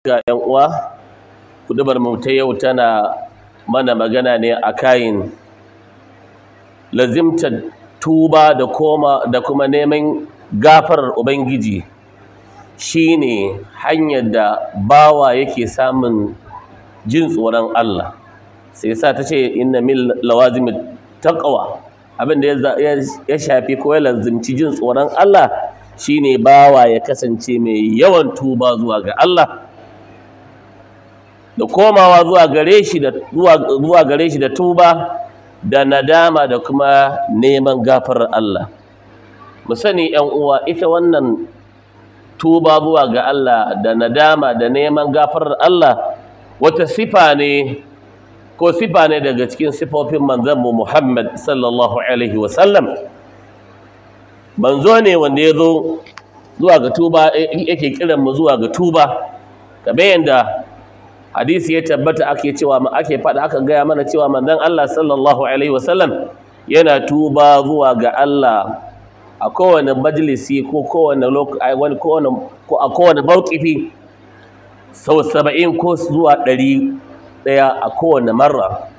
ga 'yan uwa kudubar mu ta yau tana mana magana ne a kayin lazimtar tuba da koma da kuma neman gafarar ubangiji shine hanyar da bawa yake samun jin tsoron Allah sai sa ta ce inna min lawazimit taqwa abin da ya shafi ko ya lazimci jin tsoron Allah shine bawa ya kasance mai yawan tuba zuwa ga Allah da komawa zuwa gare shi da zuwa gare shi da tuba da nadama da kuma neman gafarar Allah mu sani 'yan uwa ita wannan tuba zuwa ga Allah da nadama da neman gafarar Allah wata sifa ne ko sifa ne daga cikin sifofin manzanmu Muhammad sallallahu alaihi wasallam manzo ne wanda ya zo zuwa ga tuba yake kiran mu zuwa ga tuba kamar yadda hadisi ya tabbata ake cewa ake faɗa aka gaya mana cewa manzon Allah sallallahu alaihi wasallam yana tuba zuwa ga Allah a kowane majalisi ko kowane lokaci kowane ko a kowane mawqifi sau saba'in ko zuwa ɗari ɗaya a kowane marra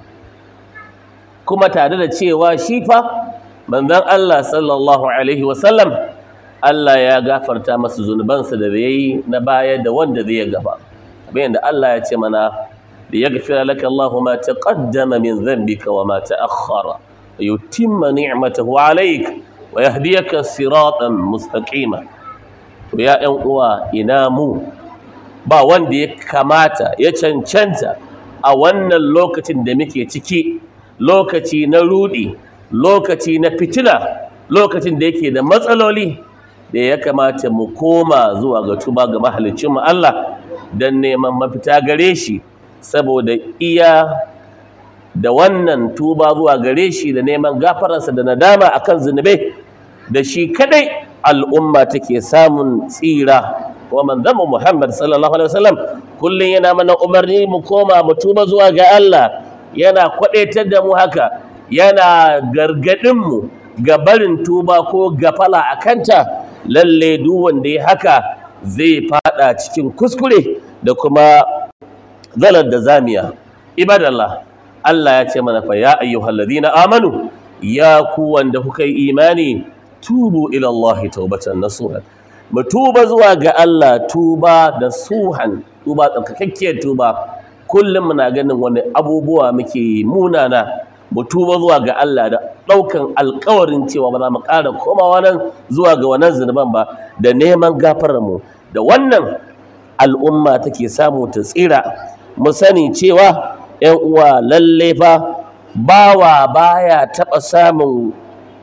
kuma tare da cewa shi fa manzon Allah sallallahu alaihi wasallam Allah ya gafarta masa zunubansa da yayi na baya da wanda zai gaba bayan da Allah ya ce mana liyaghfira laka Allahu ma taqaddama min dhanbika wa ma ta'akhkhara wa yutimma ni'matahu 'alayk wa yahdiyaka siratan mustaqima to ya ɗan uwa ina mu ba wanda ya kamata ya cancanta a wannan lokacin da muke ciki lokaci na rudi lokaci na fitina lokacin da yake da matsaloli da ya kamata mu koma zuwa ga tuba ga mahalicinmu Allah don neman mafita gare shi saboda iya da wannan tuba zuwa gare shi da neman gafararsa da nadama akan zunubai da shi kadai al'umma take samun tsira wa manzamu Muhammad sallallahu alaihi wasallam kullun yana mana umarni mu koma mu tuba zuwa ga Allah yana kwadaitar da mu haka yana gargadin mu ga barin tuba ko gafala akanta lalle duk wanda ya haka zai fada cikin kuskure da kuma zalar da zamiya ibadallah Allah ya ce mana fa ya ayyuhalladhina amanu ya ku wanda kuka yi imani tubu ila Allah tawbatan nasuha mu tuba zuwa ga Allah tuba da suhan tuba tsarkakakkiyar tuba kullum muna ganin wani abubuwa muke munana mu tuba zuwa ga Allah da ɗaukan alkawarin cewa ba za mu ƙara komawa nan zuwa ga wannan zunuban ba da neman gafararmu da wannan al'umma take samu ta tsira mu sani cewa ‘yan uwa lalle fa bawa baya taɓa samun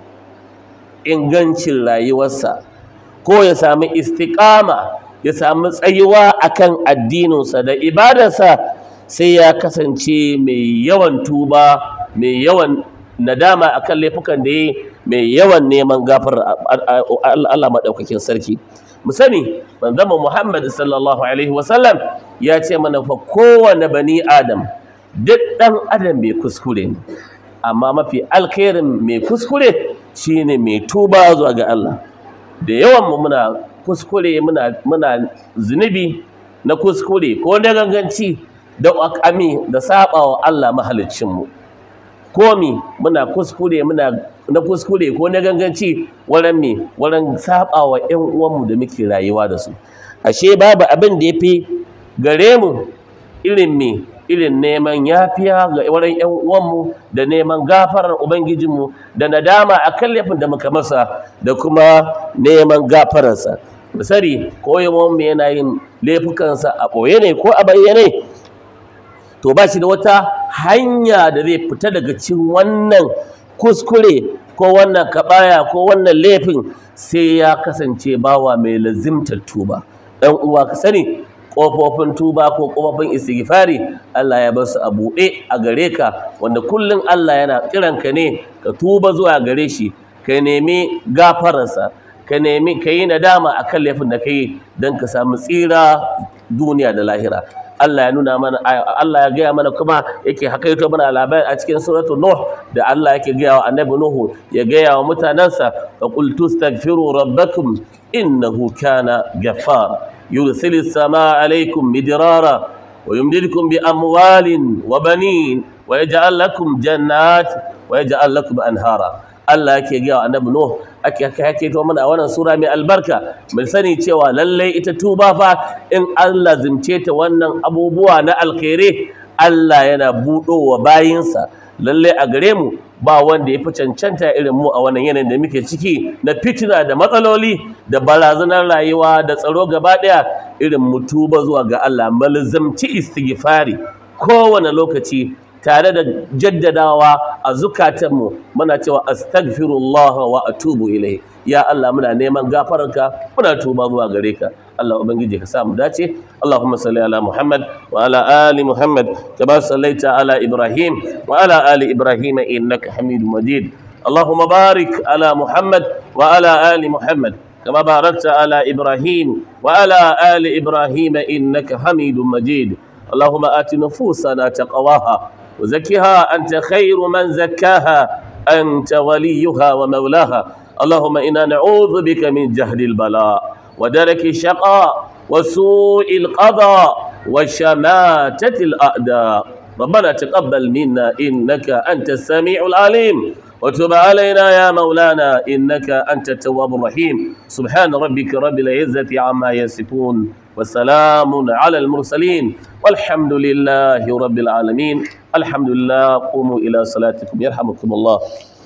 ingancin rayuwarsa ko ya sami istiƙama ya sami tsayuwa akan addininsa da ibadarsa sai ya kasance mai yawan tuba mai yawan nadama akan laifukan da ya mai yawan neman gafar Allah maɗaukakin sarki mu sani manzon Muhammad sallallahu alaihi wasallam ya ce mana fa kowane bani adam duk ɗan adam mai kuskure ne amma mafi alkhairin mai kuskure shine mai tuba zuwa ga Allah da yawan mu muna kuskure muna muna zunubi na kuskure ko na ganganci da akami da sabawa Allah mahaliccin mu komi muna kuskure muna na kuskure ko na ganganci wurin me wurin sabawa ƴan uwanmu da muke rayuwa da su ashe babu abin da yafi gare mu irin me irin neman yafiya ga wurin ƴan uwanmu da neman gafarar ubangijinmu da nadama akan laifin da muka masa da kuma neman gafararsa misali ko mu yana yin laifukansa a ɓoye ne ko a bayyane to ba shi da wata hanya da zai fita daga cikin wannan kuskure ko wannan kabaya ko wannan laifin sai ya kasance bawa mai lazimtar tuba dan uwa ka sani kofofin tuba ko kofofin istighfari Allah ya bar su a buɗe a gare ka wanda kullun Allah yana kiranka ne ka tuba zuwa gare shi ka nemi gafararsa ka nemi ka yi nadama akan laifin da ka yi don ka samu tsira duniya da lahira Allah ya nuna mana Allah ya gaya mana kuma yake hakaito mana labari a cikin suratul nuh da Allah yake gaya wa annabi nuhu ya gaya wa mutanansa fa qul tastaghfiru rabbakum innahu kana ghaffar يرسل السماء عليكم مدرارا ويمددكم بأموال وبنين ويجعل لكم جنات ويجعل لكم أنهارا Allah yake gaya wa annabi Nuh ake ake to mana a wannan sura mai albarka mun sani cewa lalle ita tuba fa in Allah zimce ta wannan abubuwa na alkhairi Allah yana buɗo wa bayinsa lalle a gare mu ba wanda ya fi cancanta irin mu a wannan yanayin da muke ciki na fitina da matsaloli da barazanar rayuwa da tsaro gaba ɗaya irin mu tuba zuwa ga Allah malzamci istighfari kowane lokaci tare da jaddadawa a zukatanmu muna cewa astaghfirullah wa atubu ilai ya Allah muna neman gafararka muna tuba zuwa gare ka Allah ubangiji ka sa mu dace Allahumma salli ala Muhammad wa ala ali Muhammad kama sallaita ala Ibrahim wa ala ali Ibrahim innaka Hamidum Majid اللهم بارك على محمد وعلى آل محمد كما باركت على إبراهيم وعلى آل إبراهيم إنك حميد مجيد اللهم آت نفوسنا تقواها وزكها أنت خير من زكاها أنت وليها ومولاها اللهم إنا نعوذ بك من جهل البلاء ودرك الشقاء وسوء القضاء وشماتة الأعداء ربنا تقبل منا إنك أنت السميع العليم وتب علينا يا مولانا إنك أنت التواب الرحيم سبحان ربك رب العزة عما يصفون وسلام على المرسلين والحمد لله رب العالمين الحمد لله قوموا إلى صلاتكم يرحمكم الله